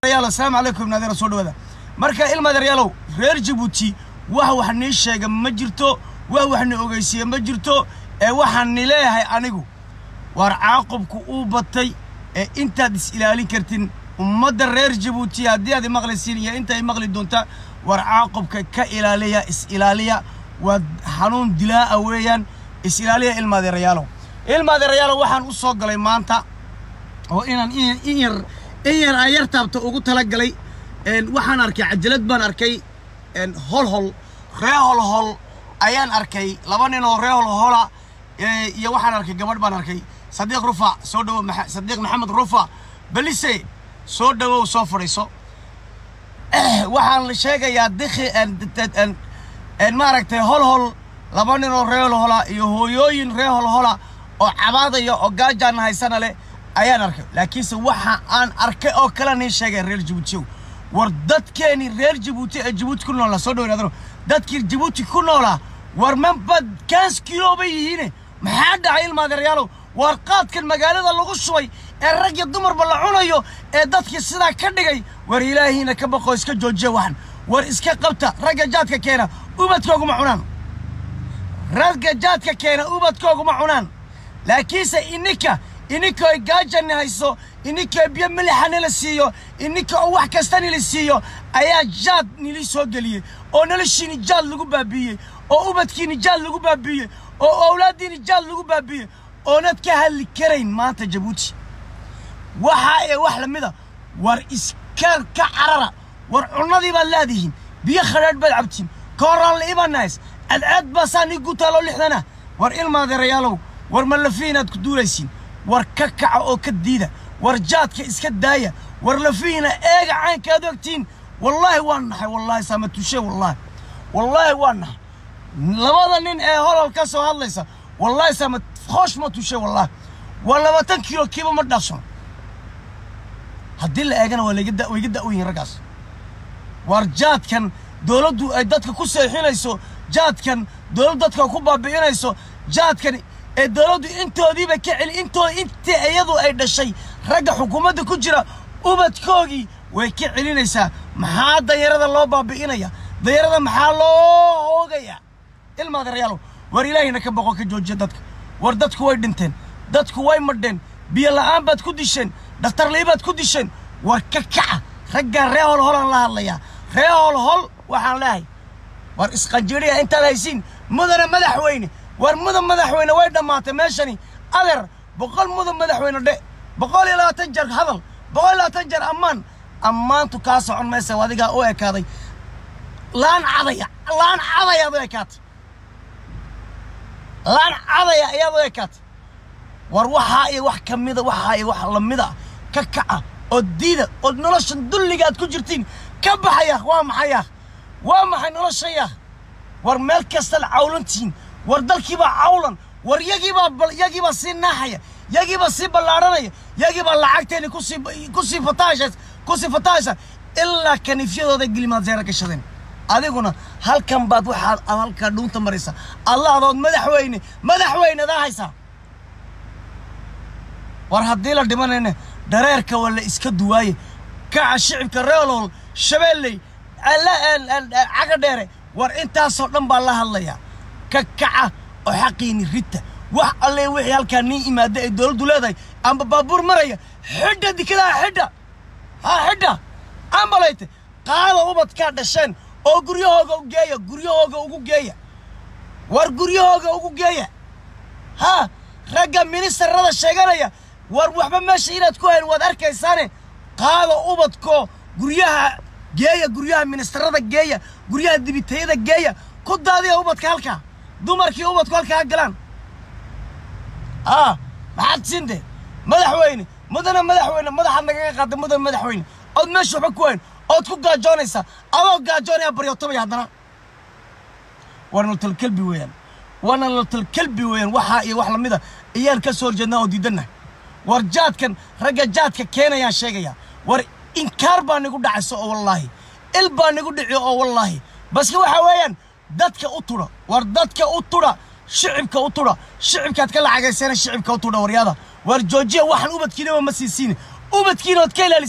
yaalo asalaamu calaykum naadeera soo dhawaada marka ilmadeeryaalow reer jabuuti wax wax nii sheega ma jirto wax wax ni ogeysiiye ma jirto ee waxaan ni leeyahay anigu waar caaqubku uu batay ee intaad is ilaalin kartin ummadda reer jabuuti haddii aad imaqlaysiin iyo inta maqli doonta war caaqubka ka ilaaliya is ilaaliya waa xanuun dilaa'a weeyaan is ilaaliya ilmaadeerayaalow ilmaadeerayaalow waxaan u soo galay maanta oo inaan in in yar in yar aan yar taabta ugu talagalay waxaan arkay cajalad baan arkay hol hol ree hol hol ayaan arkay laba nin oo ree hol hola iyo waxaan arkay gabadh baan arkay sadiiq rufa soo dhawow maxa- sadiiq maxamed rufa balise soo dhawow soo fadhiiso waxaan la sheegayaa dikhi maaragtay hol hol laba nin oo ree hol hola iyo hooyooyin ree hol hola oo cabaadaya oo gaajaan haysana leh ayaan arkay laakiinse waxa aan arkay oo kale nii sheegay reer jabuutiyow war dadkeeni reer jabuuti ee jabuuti ku noolaa soo dhawaadano dadkii jabuuti ku noolaa war manba kaas kilo bay yihiine maxaa dhacay ilmaadeeryaalow war qaadkan magaalada lagu shubay ee rag iyo dumarba la cunayo ee dadkii sidaa ka dhigay war ilaahiina ka baqoo iska joojiya waxan war iska qabta ragga jaadka keena ubadkooguma cunaan ragga jaadka keena ubadkooguma cunaan laakiinse ininka ininka oy gaajani hayso ininka oo biyo milixa nila siiyo ininka oo wax kasta nila siiyo ayaa jaad nili soo geliyey oo noloshiini jaad lagu baabiiyey oo ubadkiini jaad lagu baabiiyey oo owlaaddiini jaad lagu baabiiyey oonad ka hadli karayn maanta jabuuti waxaa ee wax la mida war iska ka carara war cunnadii baad leedihiin biyo khadhaadh baad cabtiin kooraan la ibanays cadceed baa saa nii guutaaloo lixdana war ilmaadeerayaalow war malafihi inaad ku duulaysiin war ka kaca oo ka diida war jaadka iska daaya war lafihiina eega caynka aad ogtiin wallaahi waan naxay wallaahi saamatushe wallaahi wallaahi waan naxay labada nin ee holol ka soo hadlaysa wallaahi saama hoosh ma tushe wallaahi waa labaatan kilo kiiba ma dhaafsano haddii la eegana waa laiga da way iga da'wan yihin raggaas war jaadkan dowladdu ay dadka ku seexinayso jaadkan dowladdu dadka ku baabi'inayso jaadkan ee dowladdu intoodiiba ka celi intoo intii iyadu ay dhashay ragga xukuumadda ku jira ubadkoogii way ka celinaysaa maxaa danyarada loo baabi'inaya danyarada maxaa loo hoogaya ilmaadeerayaalow war ilaahina ka boqo ka joojiya dadka war dadku way dhinteen dadku way madheen biyo la'aan baad ku disheen dhakhtarlii baad ku disheen war ka kaca raggaan ree hol holaan la hadlayaa ree hol hol waxaan leehay war isqanjiriya intaad haysiin mudana madaxweyne war mudan madaxweyne way dhammaatay meeshani adeer boqol mudan madaxweyne dhe boqol iyo labaatan jeer hadal boqol iyo labaatan jeer ammaan ammaantu kaa socon maysa adigaa u ekaaday laan cadaya laan cadaya ad u ekaatay laan cadaya ayaad u ekaatay war waxaa iyo wax ka mida waxaa iyo wax lamida ka kaca oo diida oo noloshan dulliga aad ku jirtiin ka baxaya waa maxaya waa maxay noloshaya war meel kastaad cawlantihiin war dalkiibaa cawlan war yagiibaa bal yagiibaa sii naaxaya yagiibaa sii ballaadhanaya yagiibaa lacagteeni kusii kusii fataashays kusii fataasha ilaa kaniifyadooda gelimaad zeera gashadeen adiguna halkan baad waxaad aad halkaa dhuunta maraysa allahdood madaxweyne madaxweynedaa haysaa war haddii la dhimanayna dhareerka waa la iska duwaaye kaca shicibka reelol shabeelley caga dheere war intaasoo dhan baa la hadlayaa ka kaca oo xaqiini rita wax alle wixii halkaa nii imaada ay dowladdu leedahay amba baabuur maraya xidha dikadaha xidha ha xidha ambalayte qaada ubadkaa dhasheen oo guryahooga u geeya guryahooga ugu geeya war guryahooga ugu geeya ha ragga ministarada sheeganaya war waxba meesha inaad ku hayn waad arkaysaane qaada ubadko guryaha geeya guryaha ministarada geeya guryaha dibitayada geeya ku daadiya ubadka halkaa dumarkii ubadku halkaa ha galaan aa maxaad siinte madaxweyne mudana madaxweyne madaxaad nagaga qaada mudana madaxweyne ood meesha waxba ku hayn ood ku gaajoonaysaa adoo gaajoonaya baryootamaya haddana waa nolotalkelbi weeyaan waa nolotalkelbi weeyaan waxaa iyo wax lamida ayaan ka soo horjeednaa oo diidannahay war jaadkan ragga jaadka keenayaan sheegayaa war inkaar baa nigu dhacaysa oo wallaahi il baa nigu dhici oo wallaahi baske waxaa weeyaan dadka u tudha war dadka u tudha shicibka u tudha shicibkaad ka lacagaysana shicibka u tudha waryaada war joojiya waxaan ubadkiinaba ma siisiin ubadkiina ood ka ilaalisiin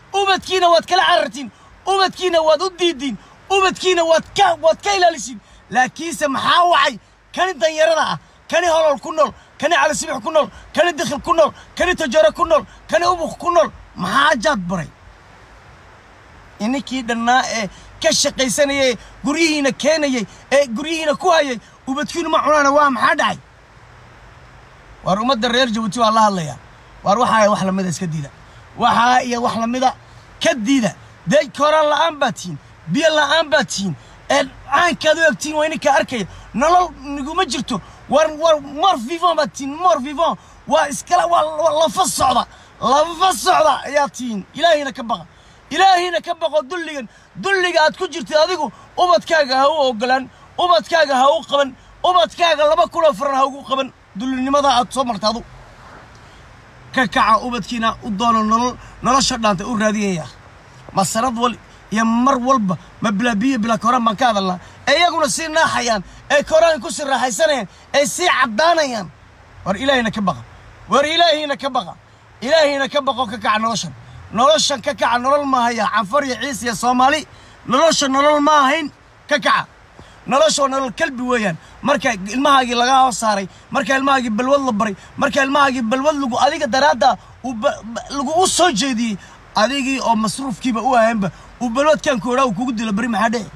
ubadkiina waad kala carartiin ubadkiina waad u diidiin ubadkiina waad ka waad ka ilaalisiin laakiinse maxaa wacay kani danyarada ah kani holol ku nool kani calisibix ku nool kani dikhil ku nool kani tajaro ku nool kani ubuk ku nool maxaa jaad baray ininkii dhannaa ee ka shaqaysanayay ee guryihiina keenayay ee guryihiina ku hayay ubadkiinu ma cunaana waa maxaa dhacay waar ummadda reer jabuuti waa la hadlayaa waar waxaa wax lamida iska diida waxaa iyo wax lamida ka diida dee koraan la'aan baad tihiin biyo la'aan baad tihiin ee caankaad u egtihiin waa ininka arkaya nolol niguma jirto war war mor vivon baad tihiin mor vivon waa iskala waa waa lafa socda lafa socda ayaad tihiin ilaahayna ka baqa ilaahayna ka baqo dulligan dulliga aad ku jirtid adigu ubadkaaga ha u ogolaan ubadkaaga ha u qaban ubadkaaga laba kunoo faran ha ugu qaban dullinimada aad soo marta adu ka kaca ubadkiina u doono nolol nolosha dhaanta u raadiyaya ma sanad wal iyo mar walba ma bilaa biyo bilaa koraan baan ka hadalnaa ee iyaguna sii naaxayaan ee koraan ku sii raaxaysanayaan ee sii caddaanayaan war ilaahayna ka baqa war ilaahayna ka baqa ilaahayna ka baqo ka kaca noloshan noloshan ka kaca nolol maahaya canfar iyo ciis iyo soomaali nolosha nolol ma ahayn ka kaca nolosha waa nolol kalbi weeyaan marka ilmahaagii laga hoos saaray marka ilmahaagii balwad la baray marka ilmahaagii balwad lagu adiga daraadda uu ba- ba- lagu u soo jeediyey adigii oo masruufkiiba u ahaynba uu balwadkan koodhaa uu kugu dilo beri maxaa dhece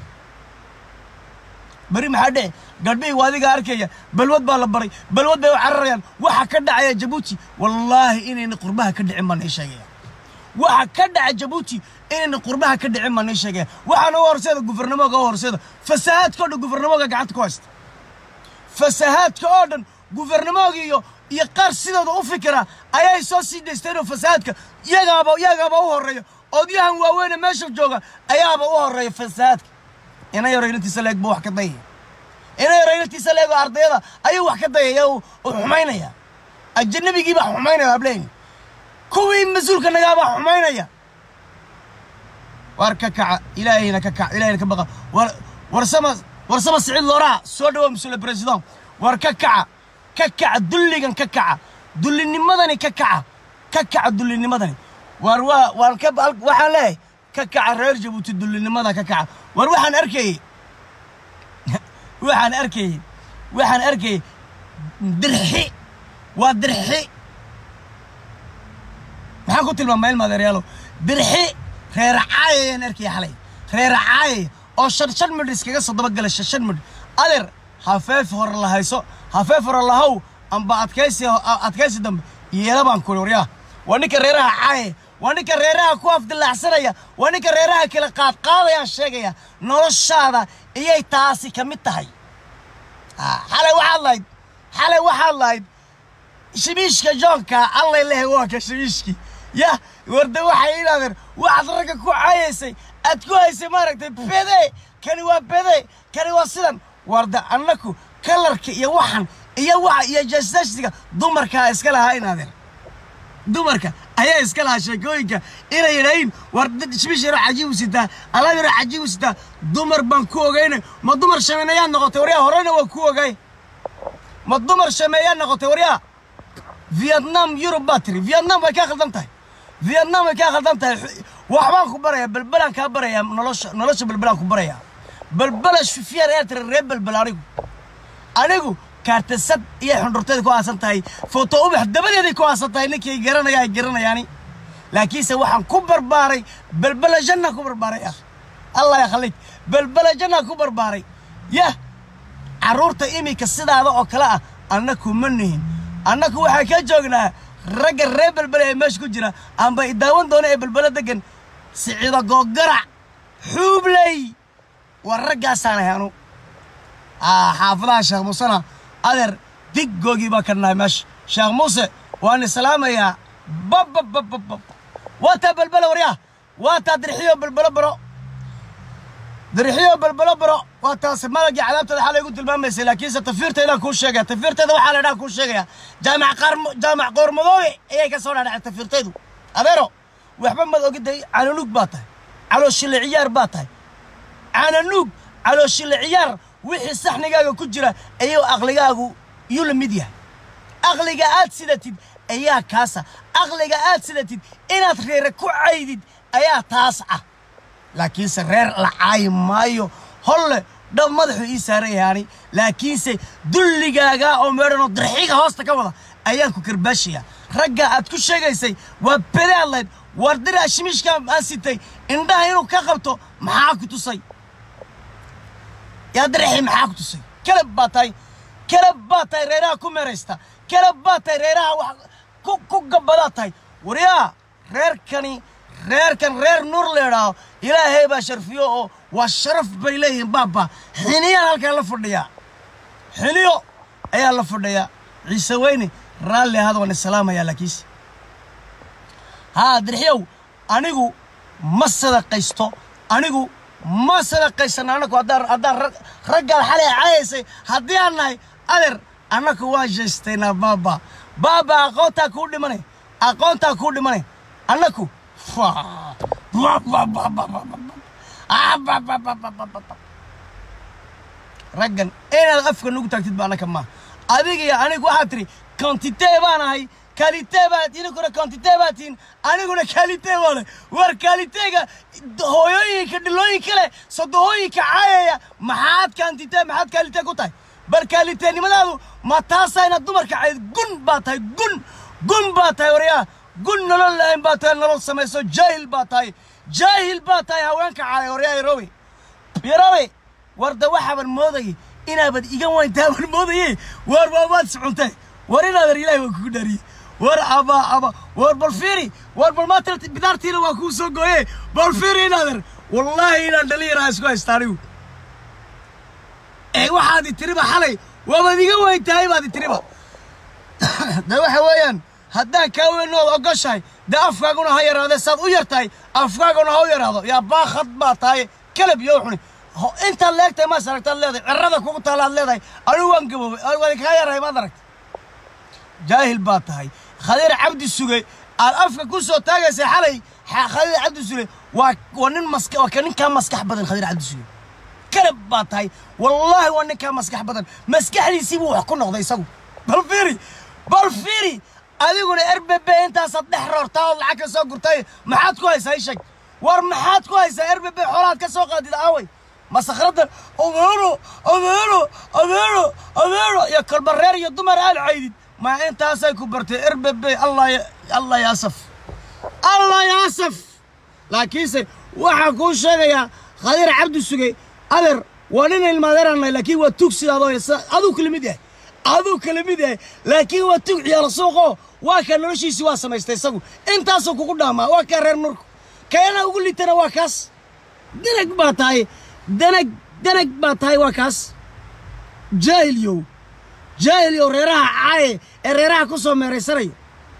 beri maxaa dhece gadhbihii waa adiga arkaya balwad baa la baray balwad bay u cararayaan waxa ka dhacaya jabuuti wallaahi inayna qurbaha ka dhicin baan ii sheegaya waxa ka dhaca jabuuti inayna qurbaha ka dhicin baan ii sheegaya waxaana u horseeda gufarnamoga u horseeda fasahaadka oo dhan gufarnamoga gacanta ku haysta fasahaadka oo dhan gufarnamoga iyo iyo qaar sidooda u fikira ayay soo sii daysteen oo fasahaadka iyagaaba iyagaaba u horreeya odyahan waaweyne meesha jooga ayaaba u horreeya fasahaadka ina yaro inantiisa leeg buu wax ka dayaya ina yaro inantiisa leeg oo ardayada ayuu wax ka dayaya uu uu xumaynaya ajanabigiiba xumaynaya hableeni kuwii mas-uulka nagaabaa xumaynaya war ka kaca ilaahayna ka kaca ilaahayna ka baqa war warsama warsama siciid looraa soo dhawow monsieur le président war ka kaca ka kaca dulligan ka kaca dullinimadani ka kaca ka kaca dullinimadani war waa waan ka al- waxaan leeyahay ka kaca reer jabuuti dullinimada ka kaca war waxaan arkayey waxaan arkayey waxaan arkayey dirxi waa dirxi maxaan ku tilmaamaa ilma adeeryaalo dirxi reer caayayaan arkaya xalay reer caayay oo shan shan midh iskaga soo dabagala shan shan midh adeer hafeef hore la hayso hafeef hore lahow amba adkaysi adkaysi dambe yeela baan kuli waryaa waa ninka reeraha caayay waa ninka reeraha ku afdilaacsanaya waa ninka reeraha kala qaadqaadayaan sheegaya noloshaada iyay taasi ka mid tahay Ah, xalay waxaad lahayd xalay waxaad lahayd shimiishka joonka allay lehe waa ka shimiishkii yah warde waxay idhahdeen waxaad ragga ku cayaysay aad ku haysay maaragtay bede kani waa bede kani waa sidan warde annaku kalarka iyo waxan iyo waxa iyo jasasiga dumarkaa iska lahaa inaadeen dumarka ayaa iska lahaa sheekooyinka inay yidhaahiin war shimiish yaroo cajiib u sitaa alaab yaroo cajiib u sitaa dumar baan ku ogaynay ma dumar shameeyaad noqotay waryaa horena waa ku ogaay ma dumar shameeyaad noqotay waryaa vietnam yurub baa tiri vietnam way kaa khaldan tahay vietnam way kaa khaldan tahay waxbaan ku barayaa belbelaan kaa barayaa nolosha nolosha belbelaan ku barayaa belbela shufiyar ee tiri reer belbel anigu anigu kaartasad iyo xundhurteeda ku aasan tahay foto ubax dabadeeday ku aasan tahay ninkii garanaya ay garanayaani laakiinse waxaan ku barbaaray belbela janna ku barbaaray ah allah ya khalik belbela janna ku barbaaray yah carruurta iminka sidaada oo kale ah annaku ma nihin annaku waxaan ka joognaa ragga reer belbele ee meesha ku jira amba i daawan doona ee belbele degan siciida googarac xuubley waa raggaasaan ahay anu Ah, xaafadaha sheekh muusena adeer diggoogii baa ka nahay meesha sheekh muuse waan islaamayaa bababababab waa taa belbele waryaa waa taa dirxiyo belbele baro dirxiyo belbele baro waa taas malagii cadaabteeda xalay igu tilmaamaysay laakiinse tafiirteedaan kuu sheegaya tafiirteeda waxaa la dhaha kuu sheegaya jaamac qaarmo jaamac qoormadoobe ayay ka soo dhaadhacay tafiirteedu adeero waxba mad ogiday cananuug baa tahay calooshile ciyaar baa tahay cananuug calooshile ciyaar wixii saxnigaaga ku jira ayuu aqligaagu yuu la mid yahay aqliga aad sidatid ayaa kaasa aqliga aad sidatid inaad reere ku caydid ayaa taas ah laakiinse reer la caayi maayo holle dhab madaxuu ii saaran yahaani laakiinse dulligaagaa oo meedhanoo darxiiga hoosta ka wada ayaan ku karbaashayaa ragga aad ku sheegaysay waa bedaadlayd war diraa shimiishka aan sitay indhaha inuu ka qabto maxaa ku tusay yaa darxii maxaa ku tusay kalab baa tahay kalab baa tahay reeraha ku meeraysta kalab baa tahay reeraha wax ku ku gabadaa tahay waryaa reerkani reerkan reer nuur leedhaaho ilaahay baa sharfiyo oo waa sharaf bay leeyihiin baaba xiniyaan halkaa la fadhiyaa xiniyo ayaa la fadhiyaa ciise weyne raalli ahad waan isalaamayaa laakiinse haa dirxiyow anigu ma sadaqaysto anigu ma sadaqaysan anagu haddaan haddaan rag- raggaad xalay cayaysay haddii aan nahay adeer annaku waan jeestaynaa baaba baaba aqoontaa kuu dhimanay aqoontaa kuu dhimanay annaku raggan inaad afka nugu taagtid ba annaka maaha adiga iyo anigu waxaad tiri kontitee baan ahay kalitee baad idinkuna kontitee baad tihin aniguna kalitee baan ahay war kaliteega hooyooyinka dhilooyinka leh sodohooyinka caayaya maxaad kantitee maxaad kalitee ku tahay bal kaliteenimadaadu ma taasayna dumarka cayd gun baa tahay gun gun baa tahay waryaa gun nolol lahayn baa tahay nolol samayso jaahil baa tahay jaahil baa tahay haweenka caaya waryaa yarowe yarowe warda waxaaban moodayay inaabad iga wayntaaban moodaye war waabaad socontay war inaadan ilaahi waa kugu dhaariyey war aba aba war bal fiiri war bal maanta bidaartiina waa kuu soo gooye bal fiiri inaadan wallaahi inaan dhalinyaraha isku haysta anigu ee waxaad itiriba xalay waabaad iga weyntahay baad itiriba de waxa weeyaan haddaan kaa weynood ogoshahay dee afkaaguna ha yaraadee saad u yartahay afkaaguna ha u yaraado yaa baakad baa tahay kalab iyo xuni Ho- intaad leegtahay maas aragtaad leedahay cirrada kugu taalaad leedahay anigu waan gaboobay anigu waan kaa yarahay maad aragta jaahil baa tahay khadiir cabdi suge aad afka ku soo taagaysay xalay xa- khadiir cabdi suge waa waa nin maska waa ka ninkaa maskax badan khadiir cabdi suge kalab baa tahay wallaahi waa ninkaa maskax badan maskaxdiisii buu wax ku noqday isagu bal fiiri bal fiiri adiguna rbb intaasaad dhex roortaa ood lacag ka soo gurtay maxaad ku haysaa ishag war maxaad ku haysaa rbb xoolaad ka soo qaadid aaway masakhrada adeero adeero adeero adeero iyo kolba reer iyo dumar aad caydid ma intaasay ku bartay rbb allah ya- allah yaasaf allah yaasaf laakiinse waxaa kuu sheegayaa khadiir cabdi sugey adeer waa nin ilmaadeeranay laakiin waa tug sidaadoo aduu kala mid yahay aduu kala mid yahay laakiin waa tug ciyaalo suuqoo waa ka noloshiisii waa samaystay isagu intaasuu kugu dhaamaa waa kaa reer nurku keena ugu litana waa kaas danag baa tahay danag danag baa tahay waa kaas jaahilyow jaahilyow reeraha caaye ee reeraha ku soo meeraysanaya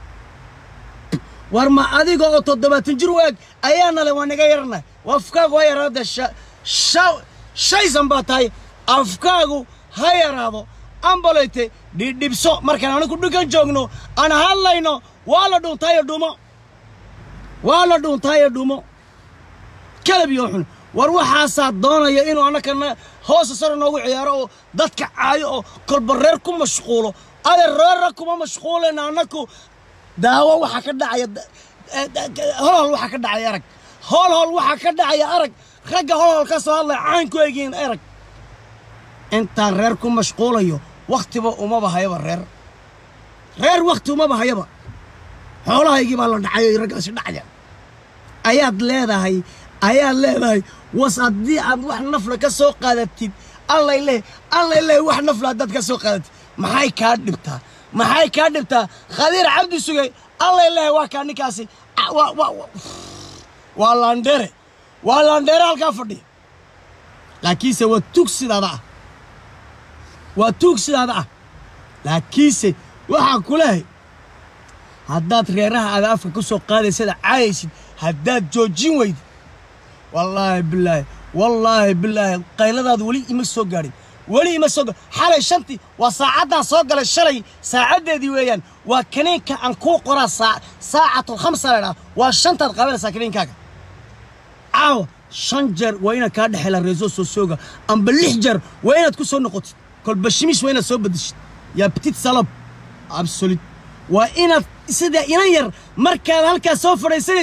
war ma adiga oo toddobaatan jir u eg ayaa nale waa naga yarana afkaagu ha yaraado sha- sha- shaysan baa tahay afkaagu ha yaraado ambaleyte dhidhibso markaan anigu dhulkan joogno aan hadlayno waa la dhuuntaayo dhumo waa la dhuuntaayo dhumo kalab iyo xun war waxaasaa doonaya inuu annakana hoosa sare noogu ciyaaro oo dadka caayo oo kolba reer ku mashquulo adeer reerra kuma mashquulayna annaku daawo waxaa ka dhacaya da- eh, da- hol hol waxaa ka dhacaya arag hol hol waxaa ka dhacaya arag ragga hol hol ka soo hadlaya caan ku egiin arag intaan reer ku mashquulayo wakhtiba umaba hayaba reer reer wakhti umaba hayaba xoolahaygii baa la dhacayo iyo raggaasi dhacaya ayaad leedahay ayaad leedahay was haddii aad wax nafla ka soo qaadatid allay leh allay leh wax nafla haddaad ka soo qaadatid maxay kaa dhibtaa maxay kaa dhibtaa khadiir cabdi sugay allay leh waa kaa ninkaasi Ah, waa waa waa- waa laandheere waa laandheere halkaa fadhiya laakiinse waa tug sidaada ah waa tuug sidaada ah laakiinse waxaa ku lehay haddaad reeraha aada afka ku soo qaadaysada caayaysid haddaad joojin weydid wallaahi bilaahi wallaahi bilaahi qayladaadu weli ima soo gaadhin weli ima soo gaadhin xalay shantii waa saacaddaan soo galay shalay saacaddeedii weeyaan waa kaniinka aan kuu qoraa saa saacatul khamsa la idhaha waa shantaad qaadanaysaa kaniinkaaga caawa shan jeer waa inaad kaa dhexela reeso soo sooga amba lix jeer waa inaad ku soo noqotid kolba shimish waa inaad soo bedeshid yaa petit salab absolute waa inaad sida inan yar markaad halkaas soo fadhiisanaysid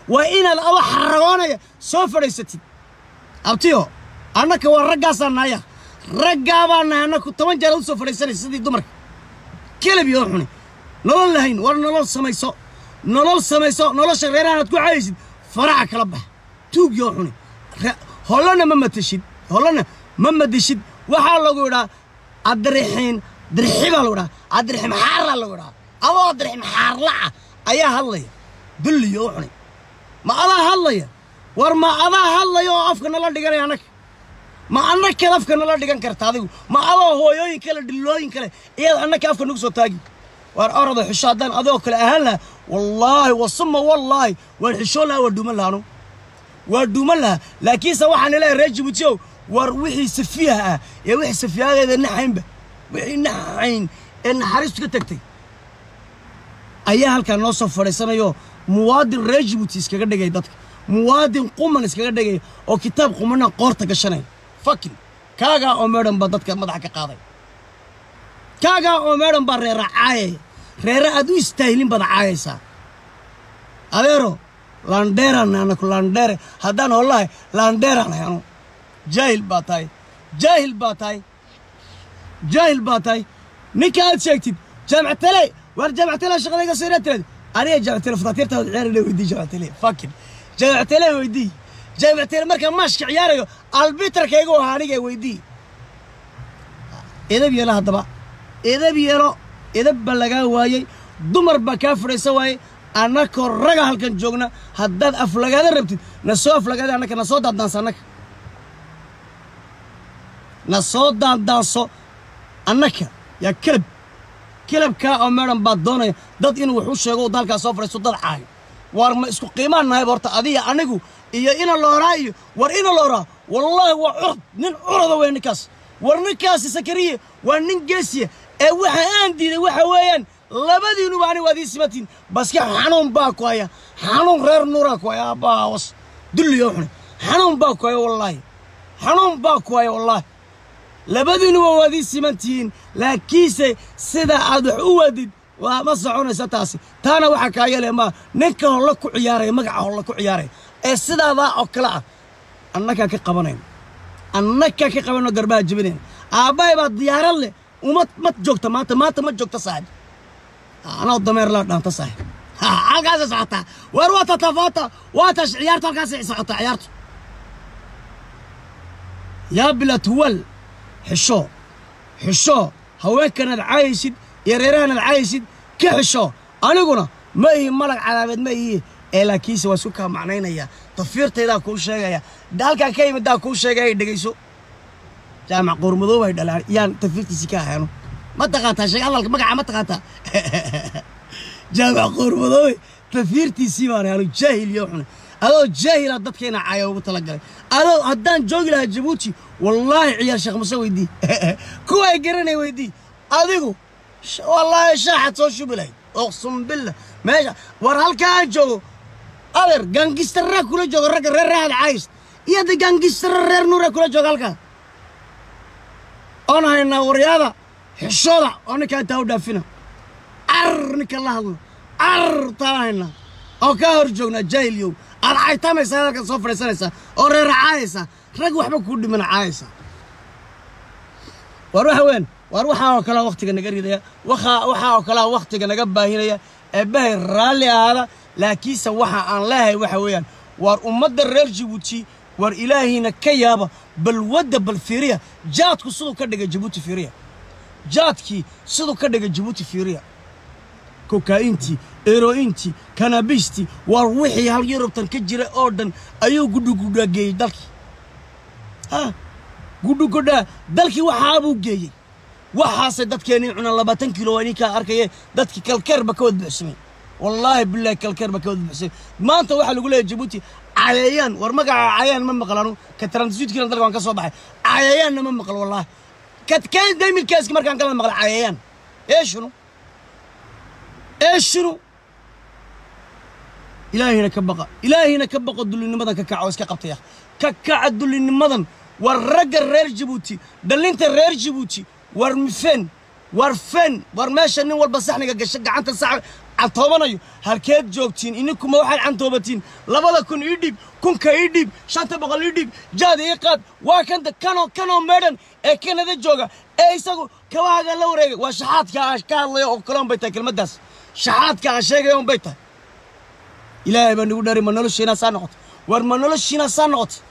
waa inaad aba xaragoonaya soo fadhaysatid abtiyo annaka waa raggaasaa nahaya raggaabaa nahay annaku toban jeer aad u soo fadhaysanaysa sidii dumarka kelebi oo xuni nolol lahayn war nolol samayso nolol samayso nolosha reerahan aad ku caayaysid faraca kala bax tuugi oo xuni Re- hollana ma matashid hollana ma madishid waxaa lagu idhaa adrixiin dirxi baa lagu idhaa adrixim xaarlaa lagu idhaa adoo adrixim xaarlaca ayaa hadlaya dulliyo oo xuni ma adaa hadlaya war ma adaa hadlaya oo afka nala dhiganaya annaga ma annakaad afka nala dhigan karta adigu ma adoo hooyooyin kale dhillooyin kale iyaad annaka afka nagu soo taagi waar orada xisho haddaan adigoo kale ahaan lahaa wallaahi wasuma wallaahi waan xishoon lahaa waa dhuuman lahaa anu waa dhuuman lahaa laakiinse waxaan leeyahay reer jibuutiyow war wixii safiyaha ah ee wixii safiyahadeeda naxaynba wixii naxayn ee naxariistu ka tagtay ayaa halkaa noo soo fadhiisanayo muwaadin reer jibuuti iskaga dhigay dadka muwaadin quman iskaga dhigay oo kitaab qumana qoorta gashanay fakin kaagaa oo meedhan baa dadka madaxa ka qaaday kaagaa oo meedhan baa reera caayaya reere aad u istaahilin baad caayaysaa adeero landheeraan anaku landheere haddaan hollahay landheeraan hay anu jaahil baa tahay jaahil baa tahay jaahil baa tahay ninka aad sheegtid jaamacatale waar jaamacatale shaqadayga soo ina tirad aniga jaamacatale fataatiirtaada ciyaarana weydii jaamacatale fakin jaamacatale weydii jaamacatale markaan maashka ciyaarayo albitarkayga ahaa aniga weydii edab yeelo haddaba edab yeelo edab baa lagaa waayey dumar baa kaa fadhaysa waayey annakoo raga halkan joogna haddaad aflagaada rabtid na soo aflagaada annaka na soo daandaanso annaka na soo daandaanso annaka yaa kelab kelabkaa oo meedhan baad doonaya dad inuu wax u sheego uu dalkaa soo fadhiisto dad caayo waar ma isku qiimaan nahayba horta adiga anigu iyo ina looraa iyo war ina looraa wallaahi waa curad nin curada wey ninkaas war ninkaasi sakariye waa nin geesiya ee waxa aan diiday waxa weeyaan labadiinuba ani waad ii simatiin baske xanuun baa ku haya xanuun reer nuuraa ku haya aabbahawas dulliyo xune xanuun baa ku haya wallaahi xanuun baa ku haya wallaahi labadiinuba waad ii siman tihiin laakiinse sida aad wax u wadid waa ma soconaysa taasi taana waxaa kaa yeelaya maa ninka holla ku ciyaaraya magaca holla ku ciyaaraya ee sidaadaa oo kale ah annagaa ka qabanayn annagaa ka qabanoo garbaha jebinayn aabbahay baa diyaarad leh uma ma joogta maanta maanta ma joogta saaxib anoo dameer laa dhaanta saaxib halkaasay socotaa war waa tatafaata waa tash ciyaartu halkaasay socotaa ciyaartu yaa bilaa tuwal xisho xisho haweenkanaad caayaysid iyo reerahanaad caayaysid ka xisho aniguna ma ihi malag calaameed ma ihi ee laakiinse waa isku kaa macnaynaya tafiirtaydaa kuu sheegaya halkaan ka yimiddaa kuu sheegaya dhegayso jaamac qoormadoob ay dhalaan yaan tafiirtiisii ka ahaano ma taqaataa sheeg hadalka magaca ma taqaataa jaamac qoormadoobe tafiirtiisii baan ahaano jaahil iyo xune adoo jaahila dadkeena caaya ugu talagalay adoo haddaan joogi lahaa jabuuti wallaahi ciyaar sheekh muse weydii kuwa ay garanay weydii adigu sh- wallaahi shaaxad soo shubi lahayd oqsum billah meesha war halkaa aan joogo adeer gaangistarraa kula jooga ragga reer raahad caayis iyo hadda gaangistarra reer nuura kula jooga halkaa oon haynaa waryaada xishooda oo ninkaa intaa u dhaafina car ninka la hadlo car taan haynaa oo kaa hor joognaa jaahilyow aad caytamaysaa halkan soo fadhiisanaysaa oo reera caayaysaa rag waxba kuu dhimana caayaysaa war waxa weyn war waxaa oo kalea wakhtiga naga ridaya waxaa waxaa oo kalea wakhtiga naga baahinaya eebbahay raalli ahaada laakiinse waxa aan leehay waxa weeyaan waar ummadda reer jabuuti war ilaahiina ka yaaba bal wadda bal fiiriya jaadku siduu ka dhigay jabuuti fiiriya jaadkii siduu ka dhigay jabuuti fiiriya kokaa'intii ero'intii kanabistii waar wixii hal yurubtan ka jira oo dhan ayuu gudhugudhaa geeyey dalkii ha gudhugudhaa dalkii waxaabuu geeyey waxaasay dadkeennii cunaan labaatan kilo waa ninkaa arkaye dadkii kalkeerba ka wad buuxsamay wallaahi bilaahi kalkeerba ka wad buuxsamay maanta waxaa lagu leeyahay jabuuti cayayaan war magaca cayayaan ma maqlanu ka transitkiina dalka waan ka soo baxay cayayaanna ma maqal wallaahi katkaan daymilkaaski markaan kala maqla cayayaan eeshunu eeshunu ilaahina ka baqa ilaahina ka baqo dullinimadan ka kaca oo iska qabtaya ka kaca dullinimadan war ragga reer jabuuti dhallinta reer jabuuti war fen war fen war meesha nin walba saxniga gasha gacanta sax cantoobanayo halkeed joogtiin ininkuma waxaad cantoobatiin labada kun ii dhiib kunka ii dhiib shanta boqol ii dhiib jaad ii qaad waa kanta kanoo kanoo meedhan ee kanada jooga ee isagu kabahaaga la wareegay waa shaxaadka aan ka hadlayo oo kale un bay tahay kelmaddaas shaxaadka aan sheegayo un bay tahay ilaahay baa nagu dhari ma noloshiinaa saa noqotay war ma noloshiinaa saa noqotay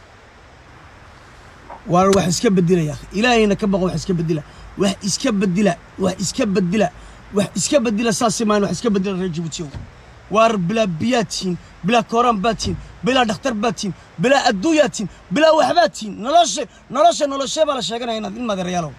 waar wax iska bedilaya ilaahayna ka baqo wax iska bedila wax iska bedila wax iska bedila wax iska bedila saasi maan wax iska bedila reer jabuutiyow waar bilaa biyaad tihiin bilaa kooraan baad tihiin bilaa dhakhtar baad tihiin bilaa adduunyaad tihiin bilaa waxbaad tihiin nolosha nolosha noloshee baa la sheeganaya inaad in madeerayaalow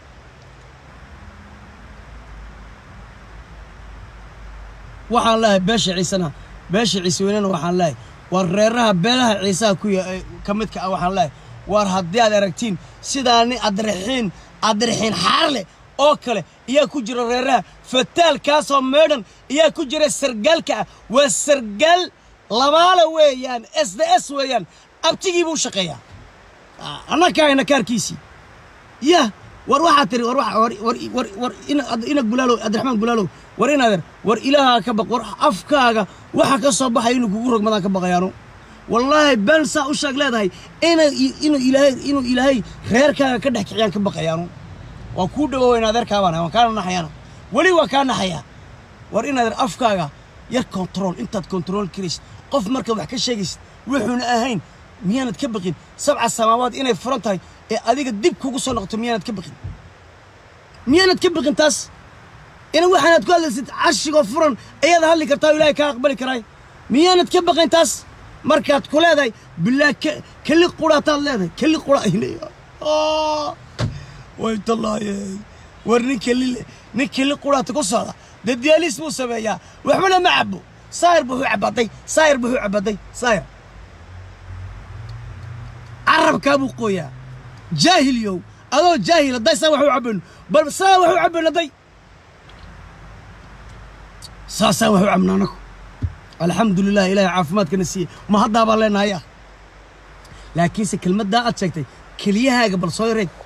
waxaan leehay beesha ciisena beesha ciise weynena waxaan leehay waar reeraha beelaha ciisaha ku ya- ka midka ah waxaan leehay waar haddii aad aragtiin sidaani adrixiin adrixiin xaarle oo kale iyaa ku jira reeraha fataalkaasoo meedhan iyaa ku jira sargaalka ah waa sargaal labaala weeyaan s d s weeyaan abtigii buu shaqeeyaa Ah, annaka hayna kaarkiisii yah war waxaa tiri war waxa- war war war war ina ad- ina gulaalow abdiraxmaan gulaalow war inaader war ilaahaa ka baq war afkaaga waxa ka soo baxaya inuu kugu rogmadaan ka baqayaano wallaahi been saa u sheeg leedahay ina inuu ilaahay inuu ilaahay reerkaaga ka dhex kiciyaan ka baqayaano waa kuu dhawooweyn adeerkaabaan waan kaana naxayaana weli waa kaa naxayaa war inaader afkaaga yar control intaad control karaysid qof marka wax ka sheegaysid wuxuuna ahayn miyaanad ka baqin sabca samaawaad inay furan tahay ee adiga dib kugu soo noqoto miyaanad ka baqin miyaanad ka baqin taas ina waxaanaad ku hadlaysid cashigoo furan ayaad hadli kartaa oo ilaahay kaa aqbali karaay miyaanad ka baqin taas markaad ku leedahay bilaa ke- keli quraataad leedahay keli qura way tallaaye war nin keli nin keli quraata ku socda dee diyaaliis buu sameeyaa waxbana ma cabo saayir buu u cabaday saayir buu u cabaday saayir carabkaa buu qooyaa jaahilyow adoo jaahil hadday saa wax u cabayno bal saa wax u cabayno hadday saasaan wax u cabna anagu alxamdu lilah ilaahay caafimaadkana siiye ma haddaa baan leenahay ah laakiinse kelmaddaa aad sheegtay keliyahaaga bal soo yareeg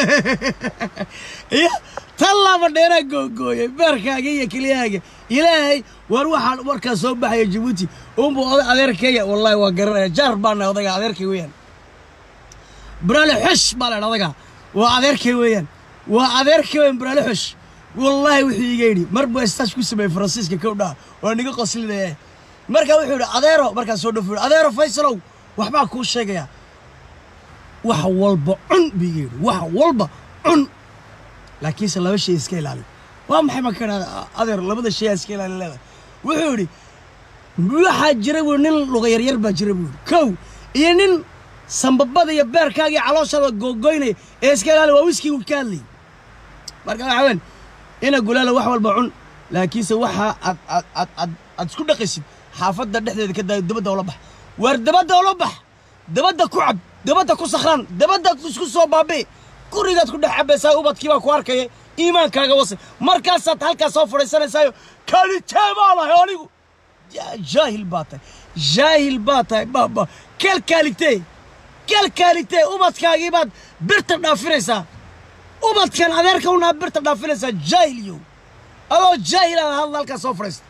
iyo tan laba dheeraa googooyay beerkaaga iyo keliyahaaga ilaahay war waxaan warkaa soo baxaya jabuuti unbuu oday adeerkeeya wallaahi waa garanaya jaar baana odayga adeerkay weeyaan buraale xosh baa la adaga waa adeerkay weeyaan waa adeerkay weeyaan buraale xosh wallaahi wuxuu iga yidhi mar buu estaash ku sameeyey faransiiska kow dhaha waa niga qoslinaya markaa wuxuu yidhi adeero markaa soo dhafo adeero faysalow waxbaa kuu sheegaya wax walba cun buu iga yidhi wax walba cun laakiinse laba shay iska ilaali waa maxay ma ka idhahda adeer labada shay aa iska ilaali leedahay wuxuu yidhi waxaa jira buu nin luga yaryar baa jira buu yidhi kow iyo nin sambabada iyo beerkaaga iyo calooshada googoynaya ee iska ilaali waa wiskii uu ka hadlayay marka waxa weyn ina gulaala wax walba cun laakiinse waxa aad aad aad aad aad isku dhaqaysid xaafadda dhexdeeda ka daayo dabadda ula bax waar dabadda ula bax dabadda ku cab dabadda ku sakhraan dabadda isku soo baabi'i gurigaad ku dhex cabaysaa ubadkii baa ku arkaya iimaankaaga wase markaasaad halkaas soo fadhiisanaysaayo kalitee baa lahay anigu Ja- jaahil baa tahay jaahil baa tahay baaba keel kaaligtee keel kaaligtee ubadkaagii baad birta dhaafinaysaa ubadkan adeerka unaa birta dhaafinaysaa jaahiliyow adoo jaahilaada hadla halkaas soo fadhiista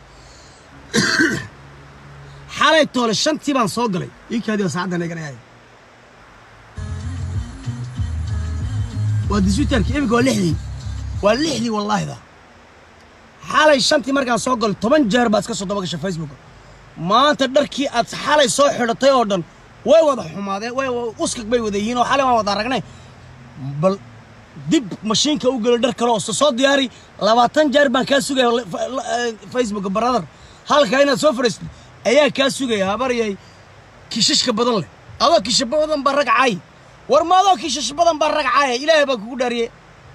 xalay toole shantii baan soo galay iikaadii baa saacaddan eeganayay waa disutarki iminka waa lixdii waa lixdii wallaahida xalay shantii markaan soo galay toban jeer baad iska soo daba gashay facebooka maanta dharkii aad xalay soo xidhatay oo dhan way wada xumaadeen way uskag bay wada yihiin oo xalay waan wada aragnay bal dib mashiinka u gelo dhar kale oo soo diyaari labaatan jeer baan kaa sugaya le- fa- la- eh, facebook brother halka inaad soo fadhiistid ayaa kaa sugaya habaryay kishashka badan leh adoo kisha badan baa rag caay war ma adoo kishash badan baa rag caaya ilaahay baa kugu dhaariye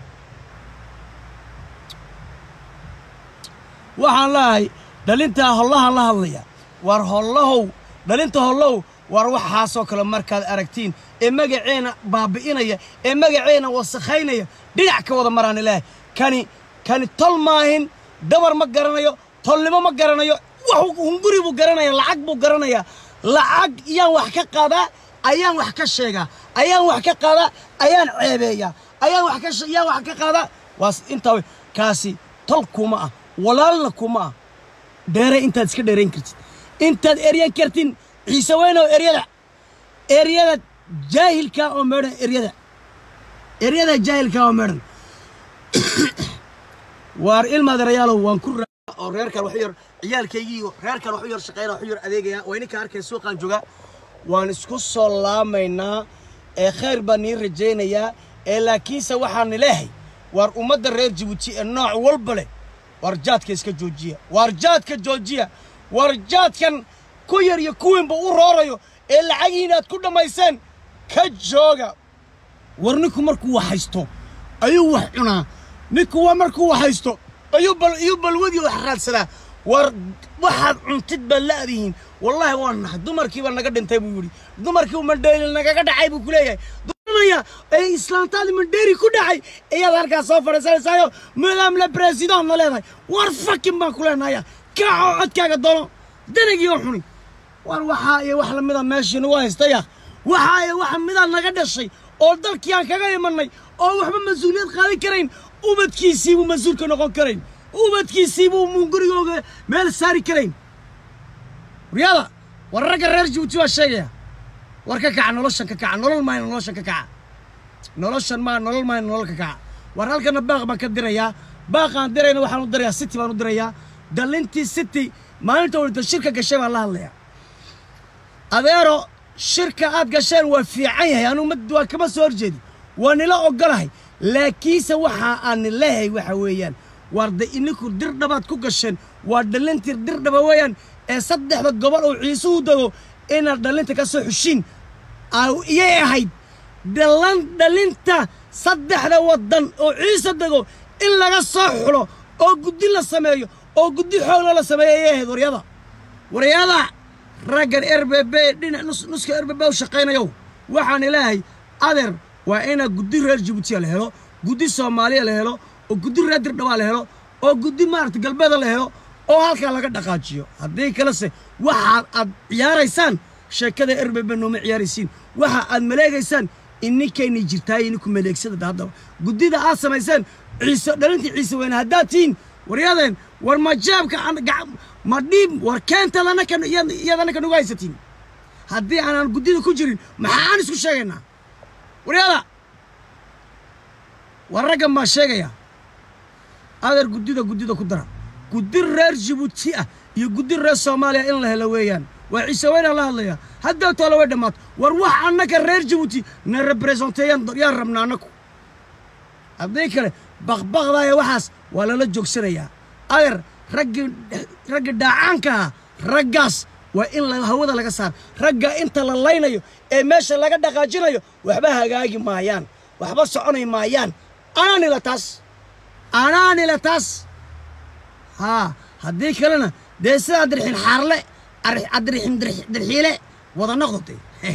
waxaan leeyahay dhalintaa hollahan la hadlaya war hollahow dhalinta hollow war waxaasoo kale markaad aragtiin ee magaceena baabi'inaya ee magaceena wasakhaynaya dhinac ka wada maraan ilaahay kani kani tol maahin dabar ma garanayo tolnimo ma garanayo wax hunguri buu garanaya lacag buu garanaya lacag iyaan wax ka qaadaa ayaan wax ka sheegaa ayaan wax ka qaadaa ayaan ceebeeyaa ayaan wax ka she- yaan wax ka qaadaa waas intaa wey kaasi tol kuma ah walaalna kuma ah dheeray intaad iska dheerayn kartid intaad eryan kartin ciise weynow eryada eryada jaahilka oo meedhan eryada eryada jaahilka oo meedhan waar ilmaadarayaalow waan ku raa oo reerkan wax u yar ciyaalkaygii iyo reerkan wax u yar shaqeyna wax u yar adeegaya waa ininka arkay suuqaan jooga waan isku soo laamaynaa ee khayr baan nii rajaynayaa ee laakiinse waxaan leehay waar ummadda reer jabuuti ee nooc walba leh waar jaadka iska joojiya waar jaadka joojiya waar jaadkan ku yar iyo kuwiinba u roorayo ee lacagihiin aad ku dhammayseen ka jooga war ninku markuu wax haysto ayuu wax cunaa ninku waa markuu wax haysto ayuu bal iyo balwadii wax raadsadaa war waxaad cuntid baad la-dihiin wallaahi waa nahay dumarkiiba naga dhintay buu yidhi dumarkii mandheeri nagaga dhacay buu ku leeyahay dumaraya ee islaantaadii mandheeri ku dhacay ayaad halkaas soo fadhiisanaysaayo madam le president na leedahay war fakin baan ku leenahaya kaacoo codkaaga doono danagii oo xuni war waxaa iyo wax lamida meeshii nagu haystaya waxaa iyo wax midaa naga dhashay oo dalkii aan kaga imanay oo waxba mas-uuliyad qaadan karayn ubadkiisiibuu mas-uulka noqon karayn ubadkiisiibuu mungurigooga meel saari karayn waryada war ragga reer jabuuti waa sheegaya war ka kaca noloshan ka kaca nolol maayna noloshan ka kaca noloshan maa nolol maayna nolol ka kaca war halkana baaq baan ka dirayaa baaqaan dirayna waxaan u dirayaa city baan u dirayaa dalintii city maalinta wada shirka gashay baan la hadlayaa adeero shirka aad gasheen waa fiican yahay anugu ma waa kama soo horjeedi waa nila ogolahay laakiinse waxa aan leehay waxa weeyaan waar de ininku dirdhabaad ku gasheen waa dhalintii dirdhaba weeyaan ee saddexda gobol oo ciisuhu dego inaad dhalinta ka soo xushiin iyay ahayd dhalan dhalinta saddexda waddan oo ciise dego in laga soo xulo oo guddi la sameeyo oo guddi xoogla la sameeyo ayay ahayd waryada waryada raggan r b b dhinac nuska r b b u shaqaynayow waxaan ilaahay adeer waa inaa guddi reer jabuutiya la helo guddi soomaaliya la helo oo guddi reer dirdhabaa la helo oo guddi maarata galbeeda la helo oo halkaa laga dhaqaajiyo haddii kalese waxaad aad ciyaaraysaan sheekada r b b nooma ciyaaraysiin waxa aad maleegaysaan ininkayna jirtaay ininku maleegsada haddaba guddida aad samayseen ciise dhalintii ciise weyne haddaad tihiin waryadeen war ma jaabka ma dhiib war keenta iyad annaka nagu haysatiin haddii aanaan guddida ku jirin maxaa aan isku sheegaynaa waryada war raggan baa sheegaya adeer guddida guddida ku dara guddi reer jabuuti ah iyo guddi reer soomaaliya in la helo weeyaan waa ciise weynaan la hadlayaa haddaa toole way dhammaato war wax annaka reer jabuuti na representeeyaan yaan rabna annaku haddii kale baqbaqdaaya waxaas waa lala joogsanayaa adeer raggii raggii dhaacaanka ahaa raggaas waa in hawada laga saar ragga inta la laynayo ee meesha laga dhaqaajinayo waxba hagaagi maayaan waxba soconay maayaan anaanila taas anaanila taas haa haddii kalena dee sidaa dirxin xaarle adirxin dirxiile wada noqdotay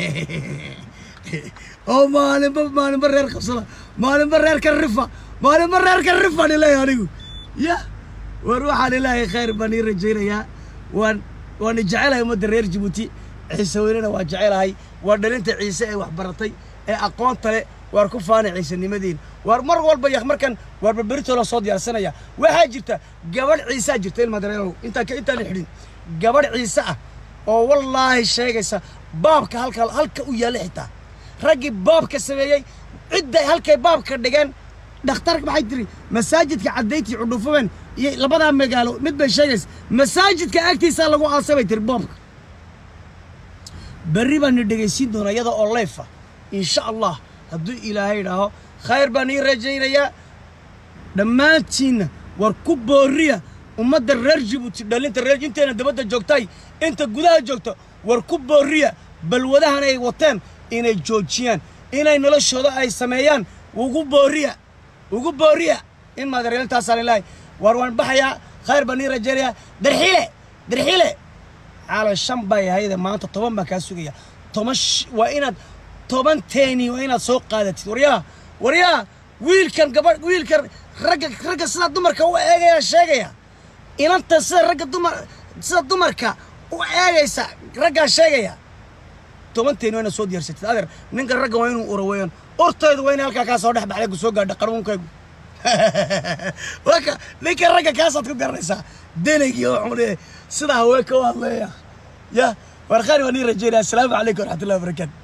oo maalinba maalinba reer qabsada maalinba reerka rifa maalinba reerka rifaan ilaahay anigu ya war waxaan ilaahay khayr baan ii rajaynayaa waan waan jecelahay ummadda reer jabuuti ciise weynena waa jecelahay waa dhalinta ciise ee waxbaratay ee aqoonta leh waar ku faana ciisanimadiina waar mar walba yak markan waar barberitoo la soo diyaarsanaya waxaa jirta gabadh ciisaa jirta ilmadareerow intaan intaan xidhin gabadh ciise ah oo wallaahi sheegaysa baabka halka halka u yaalla xitaa raggii baabka sameeyey cidday halkay baabka dhigeen dhakhtarka maxay tiri masaajidka caddayntii cudhuufabeen iyo labadaa magaalo mid bay sheegaysa masaajidka agtiisaa lagu aasay bay tiri boobka berri baan ni dhegaysiin doonaa iyada oo leyfa insha allah hadduu ilaahay idhaaho khayr baan ii rajaynayaa dhammaantiinna war ku booriya ummadda reer jabuuti dhalinta reer inteena dabadda joogtay inta gudaha joogta war ku booriya balwadahan ay wateen inay joojiyaan inay noloshooda ay sameeyaan ugu booriya ugu booriya in maadareelintaasaa lilahay war waan baxayaa khayr baan ii rajaynayaa darxiile darxiile xaalan shan bay ahayde maanta toban baan kaa sugaya toban waa inaad toban teeni waa inaad soo qaadatid waryaa waryaa wiilkan gabadh wiilkan ragga ragga sida dumarka u eegaya sheegaya inanta sida ragga dumar sida dumarka u eegaysa raggaa sheegaya toban teeni waa inaad soo diyaarsatid adeer ninka ragga waa inuu ura weeyaan urtaydu waa inay halkaa kaa soo dhex baxday ku soo gaadha qaruunkaygu waka ninka ragga kaasaad ku garanaysaa denegii oo xune sida haweenka u hadleeya ya warqaani waa nii rajeynaya asalaamu calaykum waraxmatullahi wabarakaatu